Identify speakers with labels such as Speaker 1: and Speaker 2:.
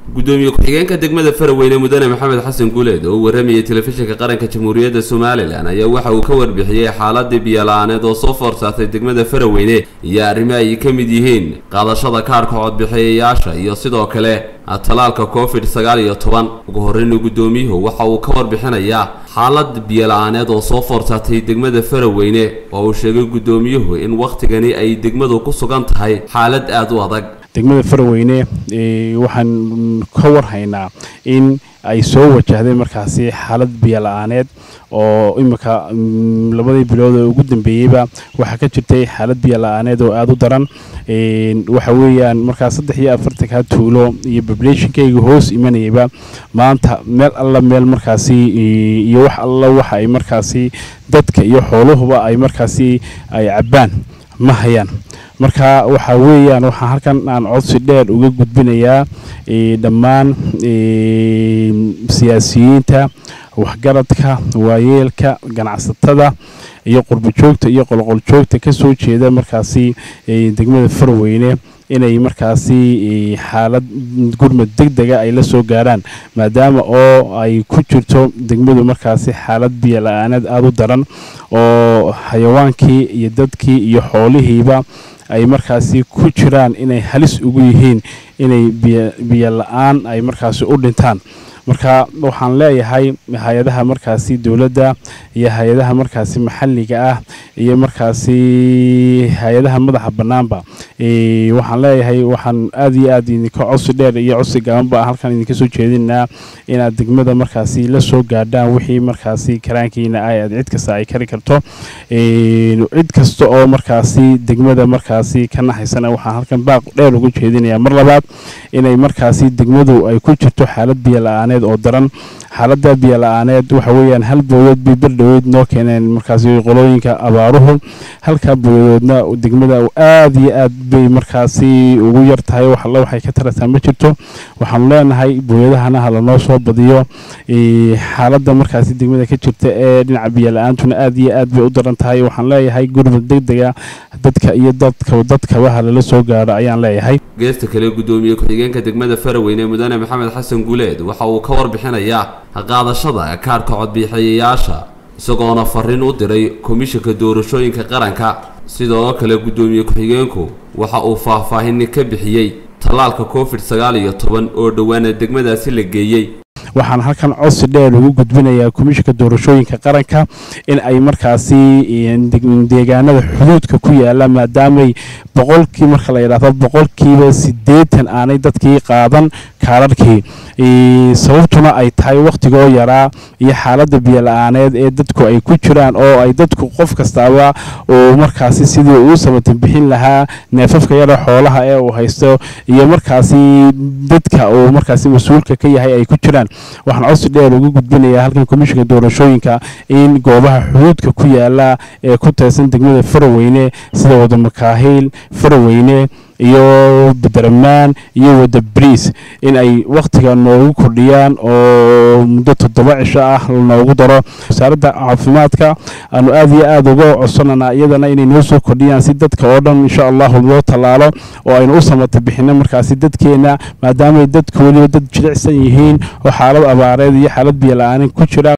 Speaker 1: gudoomiye ku-xigeenka degmada faraweyne mudane maxamed xasan guuleed oo u waramayay telefishinka qaranka jamhuuriyadda somalilan ayaa waxa uu ka warbixiyey xaaladii biyo-la-aaneed oo soo foorsaatay degmada faraweyne iyo arrimo ay ka mid yihiin qaadashada kaarhka codbixiyayaasha iyo sidoo kale talaalka covid sagaal iyo toban ugu horreyna gudoomiyuhu waxa uu ka warbixinayaa xaalad biyo-la-aaneed oo soo foorsaatay degmada faraweyne oo uu sheegay gudoomiyuhu in wakhtigani ay degmadu ku sugan tahay xaalad aada u adag
Speaker 2: degmada faraweyne waxaan ka warhaynaa in ay soo wajahday markaasi xaalad biyo-la-aaneed oo imika labadii bilood oo ugu dambeeyeyba waxaa ka jirtay xaalad biyo-la-aaneed oo aada u daran waxa weeyaan markaa saddex iyo afartanka tuulo iyo bablationkayga hoos imanayayba maanta meel alla meel markaasi iyo wax alla waxa ay markaasi dadka iyo xooluhuba ay markaasi ay cabbaan ma hayaan marka waxaa weeyaan waxaa halkan aan codsi dheer uga gudbinayaa dhammaan siyaasiyiinta waxgaradka waayeelka ganacsatada iyo qurbojoogta iyo qolqoljoogta ka soo jeeda markaasi degmada farweyne inay markaasi xaalad gurmad deg dega ay la soo gaarhaan maadaama oo ay ku jirto degmadu markaasi xaalad biyo-la-aaneed aada u daran oo xayawaankii iyo dadkii iyo xoolihiiba ay markaasi ku jiraan inay halis ugu yihiin inay biyo la-aan ay markaasi u dhintaan marka waxaan leeyahay hay-adaha markaasi dowladda iyo hay-adaha markaasi maxalliga ah iyo markaasi hay-adaha madaxa bannaanba waxaan leeyahay waxaan aada iyo aad idinka codsi dheer iyo codsi gabanba halkan idinka soo jeedinaa inaad degmada markaasi la soo gaadhaan wixii markaasi karaankiina ay aad cid kasta ay kari karto cid kasta oo markaasi degmada markaasi ka naxaysana waxaan halkan baaq dheer ugu jeedinayaa mar labaad inay markaasi degmadu ay ku jirto xaalad biyo la-aaneed oo daran xaalada biyo la-aaneed waxa weeyaan hal booyadood bay berdhoweyd noo keeneen markaasi qolooyinka abaaruhu halkaa booyadoodna degmada aada iyo aad bay markaasi ugu yar tahay wax alla waxay ka tarataa ma jirto waxaanu leenahay booyadahana ha lanoo soo badiyo xaaladda markaasi degmada ka jirta ee dhinaca biyo la-aantuna aada iyo aad bay u daran tahay waxaan leeyahay gurmad deg dega dadka iyo dadka dadkaba ha lala soo gaaro ayaan leeyahay
Speaker 1: geesta kale gudoomiye ku-xigeenka degmada faraweyne mudane maxamed xasan guuleed waxa uu ka warbixinayaa qaadashada kaarhka codbixiyayaasha isagoona fariin u diray komishanka doorashooyinka qaranka sidoo kale gudoomiye ku-xigeenku waxa uu faahfaahin ka bixiyey tallaalka covid sagaal iyo toban oo dhowaana degmadaasi la geeyey
Speaker 2: waxaan halkan codsi dheer ugu gudbinayaa komishanka doorashooyinka qaranka in ay markaasi deegaanada xuduudka ku yaala maadaamay boqolkii marka la yidhaahdo boqolkiiba siddeetan aanay dadkii qaadan kaararhkii sababtuna ay tahay wakhtigoo yaraa iyo xaaladda biyo-la-aaneed ee dadku ay ku jiraan oo ay dadku qof kastaaba uu markaasi sidii uu samatan bixin lahaa neefafka yara xoolaha ee uu haysto iyo markaasi dadka uu markaasi mas-uulka ka yahay ay ku jiraan waxaan codsi dheer ugu gudbinayaa halkan komishanka doorashooyinka in goobaha xuduudka ku yaala ee ku teesan degmada faraweyne sida wada makaahiil faraweyne iyo badaramaan iyo wada briis in ay wakhtiga noogu kordhiyaan oo muddo toddoba cisho ah noogu daro wasaaradda caafimaadka aanu aada iyo aada uga codsananaa iyadana inay noo soo kordhiyaan si dadka oo dhan insha allahu loo tallaalo oo aynu u samata bixino markaasi dadkeenna maadaamay dadku weliba dad jilicsan yihiin oo xaalad abaareed iyo xaalad biyo la-aanin ku jiraan